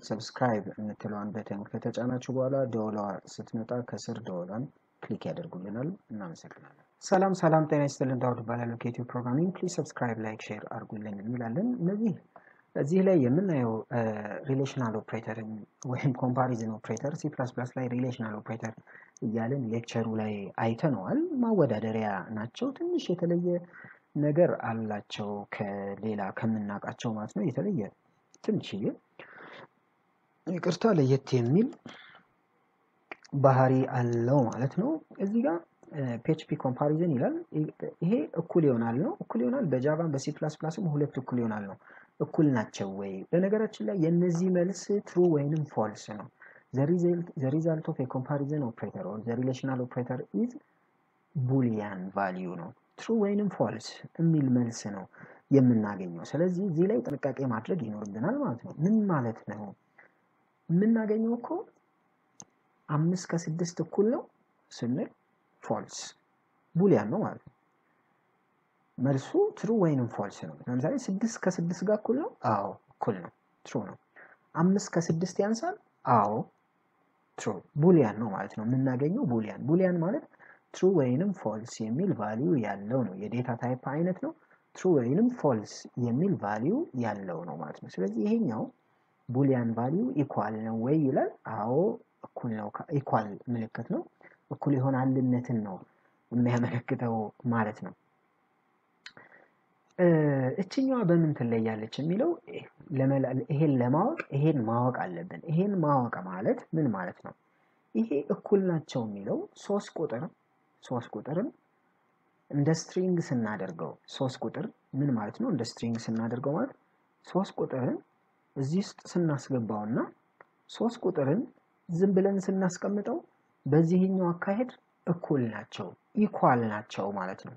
ሰብስክራይብ የምትለዋን በተን ከተጫናችሁ በኋላ ደወሏ ስትመጣ ከስር ደወሏን ክሊክ ያደርጉልናል። እናመሰግናለን። ሰላም ሰላም፣ ጤና ይስጥልን። ዳውድ እባላለሁ ከዩቲዩብ ፕሮግራሚንግ። ፕሊዝ ሰብስክራይብ፣ ላይክ፣ ሼር አድርጉልን እንላለን። እነዚህ እዚህ ላይ የምናየው ሪሌሽናል ኦፕሬተር ወይም ኮምፓሪዝን ኦፕሬተር ሲ ፕላስ ፕላስ ላይ ሪሌሽናል ኦፕሬተር እያልን ሌክቸሩ ላይ አይተነዋል። ማወዳደሪያ ናቸው። ትንሽ የተለየ ነገር አላቸው ከሌላ ከምናውቃቸው ማለት ነው። የተለየ ትንሽዬ ይቅርታ ለየት የሚል ባህሪ አለው ማለት ነው። እዚህ ጋር ፒኤችፒ ኮምፓሪዝን ይላል። ይሄ እኩል ይሆናል ነው። እኩል ይሆናል በጃቫም በሲ ፕላስ ፕላስም ሁለት እኩል ይሆናል ነው። እኩል ናቸው ወይ? በነገራችን ላይ የእነዚህ መልስ ትሩ ወይንም ፎልስ ነው። ዘ ሪዛልት ኦፍ ኮምፓሪዝን ኦፕሬተር ኦር ዘ ሪሌሽናል ኦፕሬተር ኢዝ ቡሊያን ቫሊዩ ነው። ትሩ ወይንም ፎልስ የሚል መልስ ነው የምናገኘው። ስለዚህ እዚህ ላይ ጥንቃቄ ማድረግ ይኖርብናል ማለት ነው። ምን ማለት ነው? የምናገኘው እኮ አምስት ከስድስት እኩል ነው ስንል ፎልስ ቡሊያን ነው ማለት ነው። መልሱ ትሩ ወይንም ፎልስ ነው። ለምሳሌ ስድስት ከስድስት ጋር እኩል ነው? አዎ እኩል ነው፣ ትሩ ነው። አምስት ከስድስት ያንሳል? አዎ ትሩ፣ ቡሊያን ነው ማለት ነው። የምናገኘው ቡሊያን ቡሊያን ማለት ትሩ ወይንም ፎልስ የሚል ቫሊዩ ያለው ነው። የዴታ ታይፕ አይነት ነው። ትሩ ወይንም ፎልስ የሚል ቫሊዩ ያለው ነው ማለት ነው። ስለዚህ ይሄኛው ቡሊያን ቫሊዩ ኢኳል ነው ወይ ይላል። አዎ እኩል ነው። ኢኳል ምልክት ነው። እኩል ይሆናልነትን ነው የሚያመለክተው ማለት ነው። እችኛዋ በምን ትለያለች የሚለው ይሄን ለማወቅ ይሄን ማወቅ አለብን። ይሄን ማወቅ ማለት ምን ማለት ነው? ይሄ እኩል ናቸው የሚለው ሶስት ቁጥር ሶስት ቁጥርን እንደ ስትሪንግ ስናደርገው ሶስት ቁጥር ምን ማለት ነው? እንደ ስትሪንግ ስናደርገው ማለት ሶስት ቁጥርን እዚህ ውስጥ ስናስገባውና ሶስት ቁጥርን ዝም ብለን ስናስቀምጠው በዚህኛው አካሄድ እኩል ናቸው ኢኳል ናቸው ማለት ነው።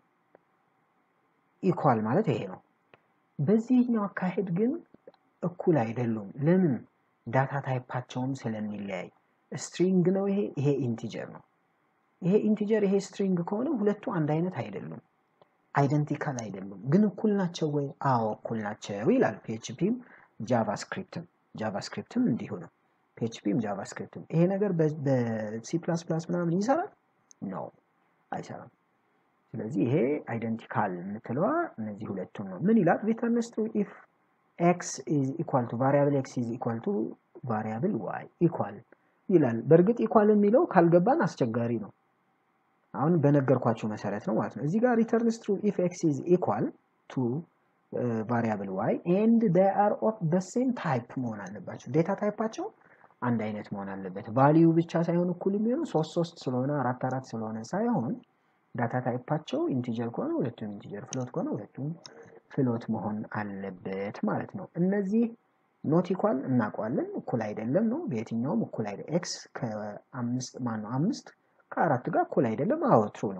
ኢኳል ማለት ይሄ ነው። በዚህኛው አካሄድ ግን እኩል አይደሉም። ለምን? ዳታ ታይፓቸውም ስለሚለያይ ስትሪንግ ነው ይሄ፣ ይሄ ኢንቲጀር ነው። ይሄ ኢንቲጀር ይሄ ስትሪንግ ከሆነ ሁለቱ አንድ አይነት አይደሉም፣ አይደንቲካል አይደሉም። ግን እኩል ናቸው ወይ? አዎ እኩል ናቸው ይላል ፒኤችፒም ጃቫስክሪፕትም ጃቫስክሪፕትም እንዲሁ ነው። ፒኤችፒም ጃቫስክሪፕትም ይሄ ነገር በሲ ፕላስ ፕላስ ምናምን ይሰራል? ነው አይሰራም። ስለዚህ ይሄ አይደንቲካል የምትለዋ እነዚህ ሁለቱም ነው። ምን ይላል? ሪተርንስ ቱ ኢፍ ኤክስ ኢዝ ኢኳል ቱ ቫሪያብል ኤክስ ኢዝ ኢኳል ቱ ቫሪያብል ዋይ ኢኳል ይላል። በእርግጥ ኢኳል የሚለው ካልገባን አስቸጋሪ ነው። አሁን በነገርኳችሁ መሰረት ነው ማለት ነው። እዚህ ጋር ሪተርንስ ቱ ኢፍ ኤክስ ኢዝ ኢኳል ቱ ቫሪያብል ዋይ ኤንድ ዴይ አር ኦፍ ዘ ሴም ታይፕ መሆን አለባቸው። ዴታ ታይፓቸው አንድ አይነት መሆን አለበት። ቫሊዩ ብቻ ሳይሆን እኩል የሚሆኑ ሶስት ሶስት ስለሆነ አራት አራት ስለሆነ ሳይሆን ዳታ ታይፓቸው ኢንቲጀር ከሆነ ሁለቱም ኢንቲጀር፣ ፍሎት ከሆነ ሁለቱም ፍሎት መሆን አለበት ማለት ነው። እነዚህ ኖት ኢኳል እናውቀዋለን፣ እኩል አይደለም ነው። በየትኛውም እኩል አይደለም። ኤክስ ከአምስት ማን ነው? አምስት ከአራት ጋር እኩል አይደለም። አዎ ትሩ ነው።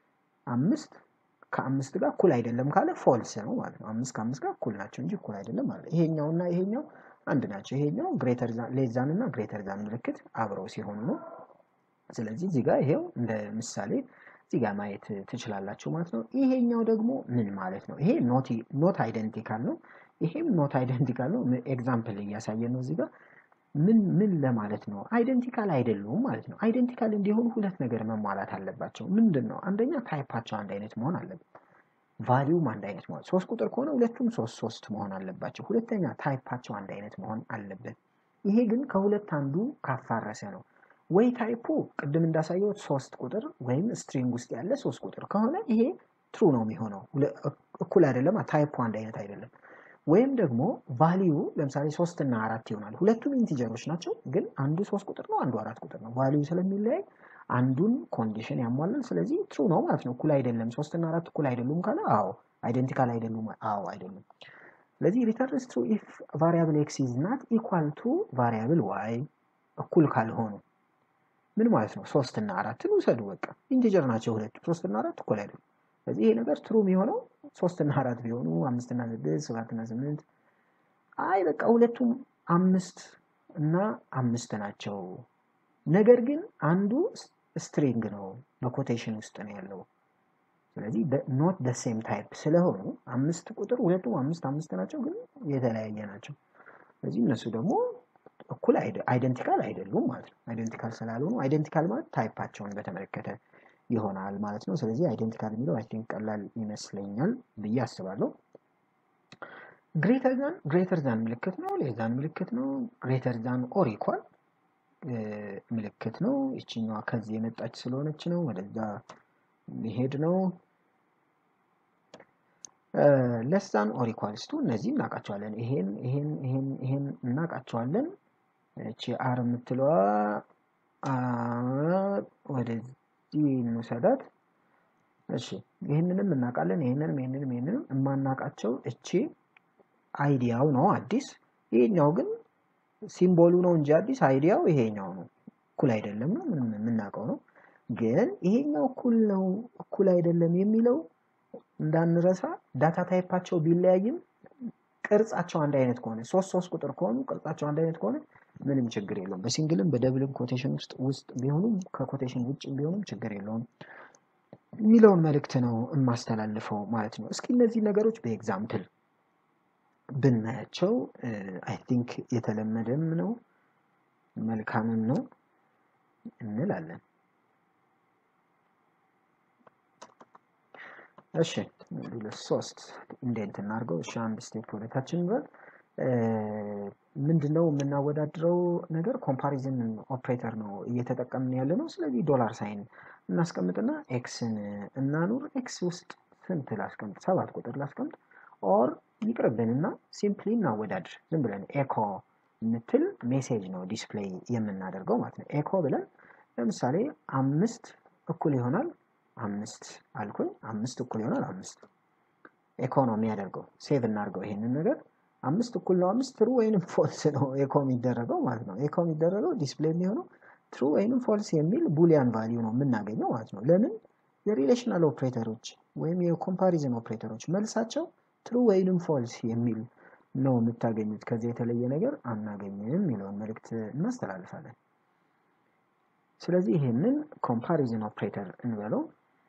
አምስት ከአምስት ጋር እኩል አይደለም ካለ ፎልስ ነው ማለት ነው። አምስት ከአምስት ጋር እኩል ናቸው እንጂ እኩል አይደለም ማለት ነው። ይሄኛውና ይሄኛው አንድ ናቸው። ይሄኛው ግሬተር ሌዛን እና ግሬተር ዛን ምልክት አብረው ሲሆኑ ነው። ስለዚህ እዚህ ጋር ይሄው እንደ ምሳሌ እዚህ ጋር ማየት ትችላላችሁ ማለት ነው። ይሄኛው ደግሞ ምን ማለት ነው? ይሄ ኖት አይደንቲካል ነው። ይሄም ኖት አይደንቲካል ነው። ኤግዛምፕል እያሳየን ነው እዚህ ጋር ምን ምን ለማለት ነው? አይደንቲካል አይደሉም ማለት ነው። አይደንቲካል እንዲሆኑ ሁለት ነገር መሟላት አለባቸው። ምንድን ነው? አንደኛ ታይፓቸው አንድ አይነት መሆን አለበት። ቫሊዩም አንድ አይነት መሆን ሶስት ቁጥር ከሆነ ሁለቱም ሶስት ሶስት መሆን አለባቸው። ሁለተኛ ታይፓቸው አንድ አይነት መሆን አለበት። ይሄ ግን ከሁለት አንዱ ካፋረሰ ነው። ወይ ታይፑ ቅድም እንዳሳየሁት ሶስት ቁጥር ወይም ስትሪንግ ውስጥ ያለ ሶስት ቁጥር ከሆነ ይሄ ትሩ ነው የሚሆነው። እኩል አይደለም፣ ታይፑ አንድ አይነት አይደለም። ወይም ደግሞ ቫሊዩ ለምሳሌ ሶስት እና አራት ይሆናል። ሁለቱም ኢንቲጀሮች ናቸው፣ ግን አንዱ ሶስት ቁጥር ነው፣ አንዱ አራት ቁጥር ነው። ቫሊዩ ስለሚለያይ አንዱን ኮንዲሽን ያሟላል። ስለዚህ ትሩ ነው ማለት ነው። እኩል አይደለም፣ ሶስት እና አራት እኩል አይደሉም ካለ አዎ፣ አይደንቲካል አይደሉም፣ አዎ አይደሉም። ስለዚህ ሪተርንስ ትሩ ኢፍ ቫሪያብል ኤክስ ኢዝ ናት ኢኳል ቱ ቫሪያብል ዋይ እኩል ካልሆኑ ምን ማለት ነው? ሶስት እና አራትን ውሰዱ። በቃ ኢንቲጀር ናቸው ሁለቱ፣ ሶስት እና አራት እኩል አይደሉም። ስለዚህ ይሄ ነገር ትሩ የሚሆነው ሶስት እና አራት ቢሆኑ አምስት እና ስድስት ሰባት እና ስምንት አይ በቃ ሁለቱም አምስት እና አምስት ናቸው። ነገር ግን አንዱ ስትሪንግ ነው በኮቴሽን ውስጥ ነው ያለው። ስለዚህ ኖት ደ ሴም ታይፕ ስለሆኑ አምስት ቁጥር ሁለቱም አምስት አምስት ናቸው፣ ግን የተለያየ ናቸው። ስለዚህ እነሱ ደግሞ እኩል አይደንቲካል አይደሉም ማለት ነው። አይደንቲካል ስላልሆኑ አይደንቲካል ማለት ታይፓቸውን በተመለከተ ይሆናል ማለት ነው። ስለዚህ አይደንቲካል የሚለው አይ ቲንክ ቀላል ይመስለኛል ብዬ አስባለሁ። ግሬተር ዛን ግሬተር ዛን ምልክት ነው። ሌዛን ምልክት ነው። ግሬተር ዛን ኦር ኢኳል ምልክት ነው። ይችኛዋ ከዚህ የመጣች ስለሆነች ነው ወደዛ ሊሄድ ነው። ለሳን ኦር ኢኳልስ ቱ እነዚህ እናውቃቸዋለን። ይሄን ይሄን ይሄን ይሄን እናውቃቸዋለን። እቺ አር የምትለዋ ወደዚህ እንውሰዳት። እሺ ይህንንም እናውቃለን። ይህንንም ይህንንም ይህንንም የማናውቃቸው እቺ አይዲያው ነው አዲስ። ይሄኛው ግን ሲምቦሉ ነው እንጂ አዲስ አይዲያው ይሄኛው ነው። እኩል አይደለም ነው ምንም የምናውቀው ነው። ግን ይሄኛው እኩል ነው እኩል አይደለም የሚለው እንዳንረሳ ዳታ ታይፓቸው ቢለያይም ቅርጻቸው አንድ አይነት ከሆነ ሶስት ሶስት ቁጥር ከሆኑ ቅርጻቸው አንድ አይነት ከሆነ ምንም ችግር የለውም። በሲንግልም በደብልም ኮቴሽን ውስጥ ውስጥ ቢሆኑም ከኮቴሽን ውጭ ቢሆኑም ችግር የለውም የሚለውን መልእክት ነው የማስተላልፈው ማለት ነው። እስኪ እነዚህ ነገሮች በኤግዛምፕል ብናያቸው አይ ቲንክ የተለመደም ነው መልካምም ነው እንላለን። እሺ ሁለት ሶስት ኢንዴንት እናድርገው። እሺ አንድ ስቴፕ ወደታችን እንበል። ምንድነው የምናወዳድረው ነገር ኮምፓሪዝን ኦፕሬተር ነው እየተጠቀምን ያለ ነው። ስለዚህ ዶላር ሳይን እናስቀምጥና ኤክስን እናኑር። ኤክስ ውስጥ ስንት ላስቀምጥ? ሰባት ቁጥር ላስቀምጥ። ኦር ይቅርብንና ሲምፕሊ እናወዳድር። ዝም ብለን ኤኮ የምትል ሜሴጅ ነው ዲስፕሌይ የምናደርገው ማለት ነው። ኤኮ ብለን ለምሳሌ አምስት እኩል ይሆናል አምስት አልኩኝ። አምስት እኩል ይሆናል አምስት ኤኮ ነው የሚያደርገው። ሴቭ እናድርገው ይሄንን ነገር አምስት እኩል ነው አምስት ትሩ ወይንም ፎልስ ነው ኤኮ የሚደረገው ማለት ነው። ኤኮ የሚደረገው ዲስፕሌይ የሚሆነው ትሩ ወይንም ፎልስ የሚል ቡሊያን ቫሊዩ ነው የምናገኘው ማለት ነው። ለምን የሪሌሽናል ኦፕሬተሮች ወይም የኮምፓሪዝን ኦፕሬተሮች መልሳቸው ትሩ ወይንም ፎልስ የሚል ነው የምታገኙት። ከዚህ የተለየ ነገር አናገኝም የሚለውን መልእክት እናስተላልፋለን። ስለዚህ ይህንን ኮምፓሪዝን ኦፕሬተር እንበለው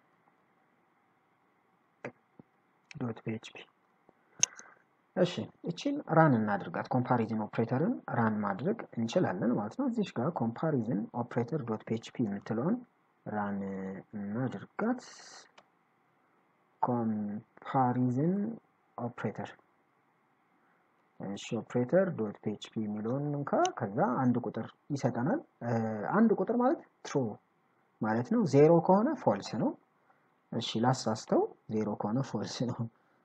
ዶት ፒኤችፒ እሺ እቺን ራን እናድርጋት። ኮምፓሪዝን ኦፕሬተርን ራን ማድረግ እንችላለን ማለት ነው። እዚሽ ጋር ኮምፓሪዝን ኦፕሬተር ዶት ፒኤችፒ የምትለውን ራን እናድርጋት። ኮምፓሪዝን ኦፕሬተር እሺ ኦፕሬተር ዶት ፒኤችፒ የሚለውን እንካ። ከዛ አንድ ቁጥር ይሰጠናል። አንድ ቁጥር ማለት ትሩ ማለት ነው። ዜሮ ከሆነ ፎልስ ነው። እሺ ላሳስተው፣ ዜሮ ከሆነ ፎልስ ነው።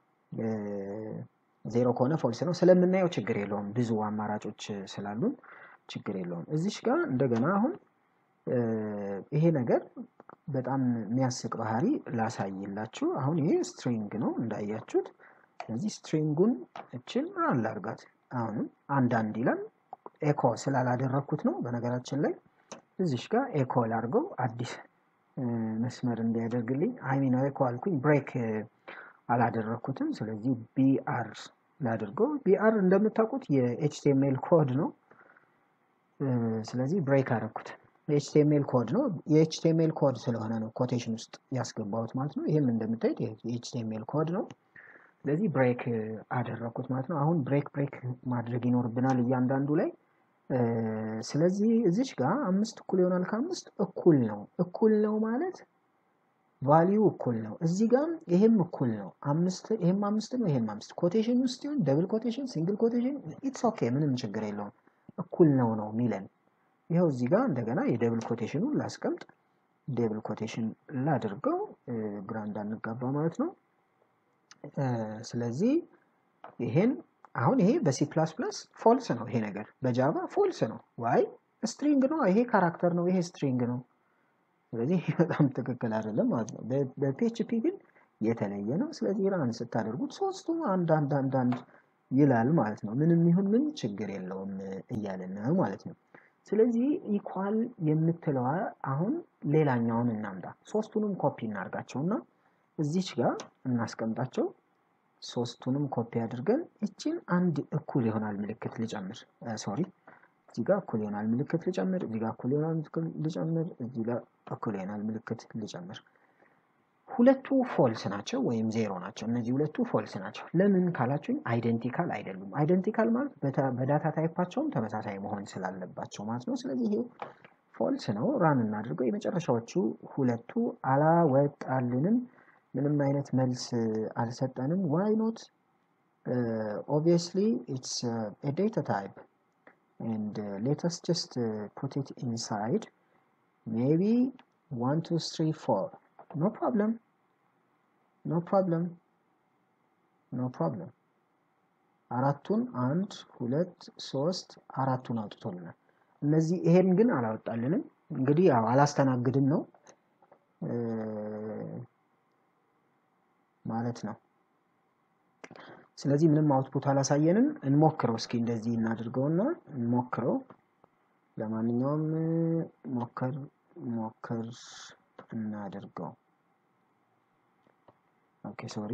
ዜሮ ከሆነ ፎልስ ነው። ስለምናየው ችግር የለውም። ብዙ አማራጮች ስላሉን ችግር የለውም። እዚሽ ጋር እንደገና አሁን ይሄ ነገር በጣም የሚያስቅ ባህሪ ላሳይላችሁ። አሁን ይሄ ስትሪንግ ነው እንዳያችሁት። ስለዚህ ስትሪንጉን እችን ራን ላርጋት። አሁንም አንዳንድ ይላል ኤኮ ስላላደረግኩት ነው። በነገራችን ላይ እዚሽ ጋር ኤኮ ላርገው አዲስ መስመር እንዲያደርግልኝ አይሚን ኤኮ አልኩኝ ብሬክ አላደረግኩትም። ስለዚህ ቢአር ላድርገው። ቢአር እንደምታውቁት የኤችቲኤምኤል ኮድ ነው። ስለዚህ ብሬክ አደረግኩት። የኤችቲኤምኤል ኮድ ነው። የኤችቲኤምኤል ኮድ ስለሆነ ነው ኮቴሽን ውስጥ ያስገባሁት ማለት ነው። ይህም እንደምታዩት የኤችቲኤምኤል ኮድ ነው። ስለዚህ ብሬክ አደረግኩት ማለት ነው። አሁን ብሬክ ብሬክ ማድረግ ይኖርብናል እያንዳንዱ ላይ። ስለዚህ እዚች ጋር አምስት እኩል ይሆናል ከአምስት እኩል ነው። እኩል ነው ማለት ቫሊዩ እኩል ነው። እዚህ ጋር ይሄም እኩል ነው። አምስት ይሄም አምስት ነው፣ ይሄም አምስት ኮቴሽን ውስጥ ይሁን ደብል ኮቴሽን፣ ሲንግል ኮቴሽን ኢትስ ኦኬ፣ ምንም ችግር የለውም። እኩል ነው ነው ሚለን። ይኸው እዚህ ጋር እንደገና የደብል ኮቴሽኑን ላስቀምጥ፣ ደብል ኮቴሽን ላድርገው፣ ግራ እንዳንጋባ ማለት ነው። ስለዚህ ይሄን አሁን ይሄ በሲ ፕላስ ፕላስ ፎልስ ነው ይሄ ነገር፣ በጃቫ ፎልስ ነው። ዋይ ስትሪንግ ነው፣ ይሄ ካራክተር ነው፣ ይሄ ስትሪንግ ነው። ስለዚህ በጣም ትክክል አይደለም ማለት ነው። በፒኤችፒ ግን የተለየ ነው። ስለዚህ ራን ስታደርጉት ሶስቱ አንድ አንድ አንድ አንድ ይላል ማለት ነው። ምንም ይሁን ምን ችግር የለውም እያለን ነው ማለት ነው። ስለዚህ ኢኳል የምትለዋ አሁን ሌላኛውን እናምጣ። ሶስቱንም ኮፒ እናርጋቸው እና እዚች ጋር እናስቀምጣቸው። ሶስቱንም ኮፒ አድርገን እችን አንድ እኩል ይሆናል ምልክት ልጨምር። ሶሪ እዚህ ጋር እኩል ይሆናል ምልክት ልጨምር። እዚህ ጋር እኩል ይሆናል ምልክት ልጨምር። እዚህ ጋር እኩል ይሆናል ምልክት ልጨምር። ሁለቱ ፎልስ ናቸው ወይም ዜሮ ናቸው። እነዚህ ሁለቱ ፎልስ ናቸው። ለምን ካላችሁኝ አይደንቲካል አይደሉም። አይደንቲካል ማለት በዳታ ታይፓቸውም ተመሳሳይ መሆን ስላለባቸው ማለት ነው። ስለዚህ ይሄ ፎልስ ነው። ራን እናድርገው። የመጨረሻዎቹ ሁለቱ አላወጣልንም። ምንም አይነት መልስ አልሰጠንም። ዋይ ኖት ኦብቪየስሊ ኢትስ ዴታ ታይፕ and uh, let us just uh, put it inside maybe one two three four no problem no problem no problem አራቱን አንድ ሁለት ሶስት አራቱን አውጥቶልናል። እነዚህ ይሄን ግን አላወጣልንም። እንግዲህ ያው አላስተናግድም ነው ማለት ነው። ስለዚህ ምንም አውትፑት አላሳየንም። እንሞክረው እስኪ እንደዚህ እናድርገውና እንሞክረው። ለማንኛውም ሞከር ሞከር እናድርገው። ኦኬ ሶሪ።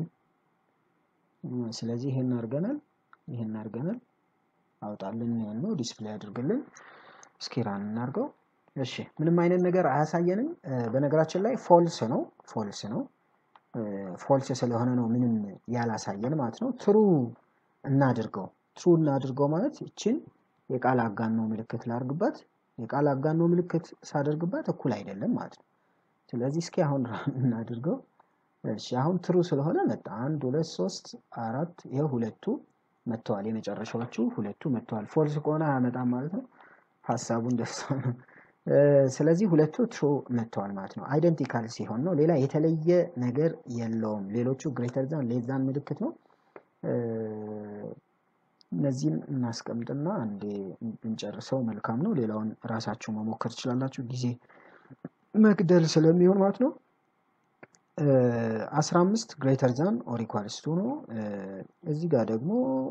ስለዚህ ይሄን አድርገናል፣ ይሄን አድርገናል። አውጣልን ነው ዲስፕሌይ አድርግልን። እስኪ ራን እናድርገው። እሺ ምንም አይነት ነገር አያሳየንም። በነገራችን ላይ ፎልስ ነው ፎልስ ነው ፎልስ ስለሆነ ነው ምንም ያላሳየን ማለት ነው። ትሩ እናድርገው። ትሩ እናድርገው ማለት ይችን የቃል አጋኖ ምልክት ላርግባት። የቃል አጋኖ ምልክት ሳደርግባት እኩል አይደለም ማለት ነው። ስለዚህ እስኪ አሁን ራን እናድርገው። እሺ አሁን ትሩ ስለሆነ መጣ። አንድ ሁለት ሶስት አራት ይኸው ሁለቱ መጥተዋል። የመጨረሻዎቹ ሁለቱ መጥተዋል። ፎልስ ከሆነ አያመጣም ማለት ነው። ሀሳቡ እንደሱ ነው። ስለዚህ ሁለቱ ትሩ መጥተዋል ማለት ነው። አይደንቲካል ሲሆን ነው። ሌላ የተለየ ነገር የለውም። ሌሎቹ ግሬተር ዛን ሌስ ዛን ምልክት ነው። እነዚህን እናስቀምጥና አንዴ ብንጨርሰው መልካም ነው። ሌላውን ራሳችሁ መሞከር ትችላላችሁ፣ ጊዜ መግደል ስለሚሆን ማለት ነው። አስራ አምስት ግሬተር ዛን ኦር ኢኳልስ ቱ ነው። እዚህ ጋር ደግሞ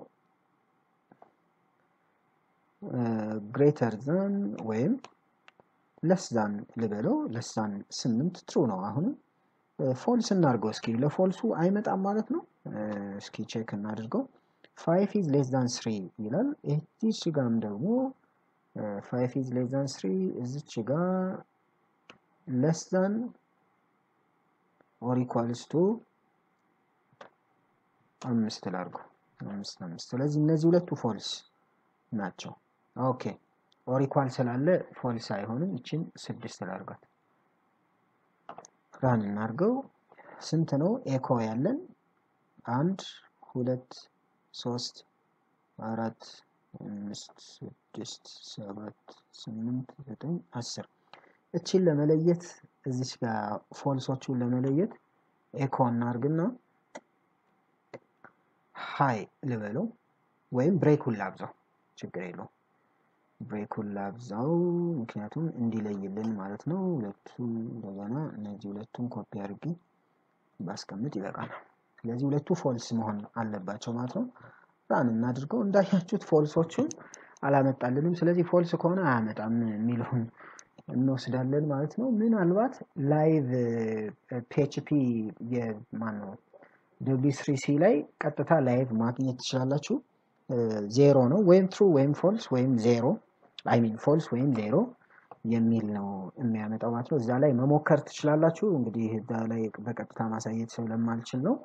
ግሬተር ዛን ወይም ለስዛን ልበለው ለስዛን ስምንት ትሩ ነው። አሁንም ፎልስ እናድርገው እስኪ ለፎልሱ አይመጣም ማለት ነው። እስኪ ቼክ እናድርገው። ፋይቭ ኢዝ ሌስ ዛን ስሪ ይላል። እዚች ጋም ደግሞ ፋይቭ ኢዝ ሌስ ዛን ስሪ እዚች ጋ ለስ ዛን ኦር ኢኳልስ ቱ አምስት ላድርገው አምስት አምስት። ስለዚህ እነዚህ ሁለቱ ፎልስ ናቸው። ኦኬ ኦር ኢኳል ስላለ ፎልስ አይሆንም። ይችን ስድስት ላድርጋት። ራን እናድርገው። ስንት ነው ኤኮ ያለን? አንድ ሁለት ሶስት አራት አምስት ስድስት ሰባት ስምንት ዘጠኝ አስር እችን ለመለየት እዚች ጋር ፎልሶቹን ለመለየት ኤኮ እናርግና ሀይ ልበለው ወይም ብሬኩን ላብዛው፣ ችግር የለው ብሬኩን ላብዛው፣ ምክንያቱም እንዲለይልን ማለት ነው። ሁለቱ እንደገና እነዚህ ሁለቱን ኮፒ አድርጌ ባስቀምጥ ይበቃል። ስለዚህ ሁለቱ ፎልስ መሆን አለባቸው ማለት ነው። ራን እናድርገው። እንዳያችሁት ፎልሶቹን አላመጣልንም። ስለዚህ ፎልስ ከሆነ አያመጣም የሚለውን እንወስዳለን ማለት ነው። ምናልባት ላይቭ ፒኤችፒ የማን ነው ደብሊው ስሪ ሲ ላይ ቀጥታ ላይቭ ማግኘት ትችላላችሁ። ዜሮ ነው ወይም ትሩ ወይም ፎልስ ወይም ዜሮ አይ ሚን ፎልስ ወይም ዜሮ የሚል ነው የሚያመጣው ማለት ነው። እዛ ላይ መሞከር ትችላላችሁ። እንግዲህ እዛ ላይ በቀጥታ ማሳየት ስለማልችል ነው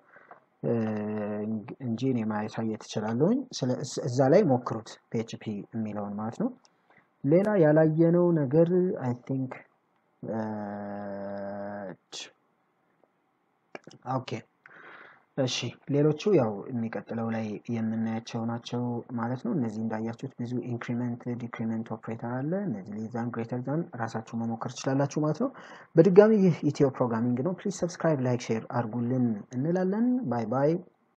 እንጂ እኔ ማሳየት እችላለሁኝ። እዛ ላይ ሞክሩት ፒኤችፒ የሚለውን ማለት ነው። ሌላ ያላየነው ነገር አይ ቲንክ ኦኬ እሺ ሌሎቹ ያው የሚቀጥለው ላይ የምናያቸው ናቸው ማለት ነው። እነዚህ እንዳያችሁት ብዙ ኢንክሪመንት ዲክሪመንት ኦፕሬተር አለ። እነዚህ ሌዛን ግሬተር ዛን ራሳችሁ መሞከር ትችላላችሁ ማለት ነው። በድጋሚ ይህ ኢትዮ ፕሮግራሚንግ ነው። ፕሊዝ ሰብስክራይብ፣ ላይክ፣ ሼር አድርጉልን እንላለን። ባይ ባይ።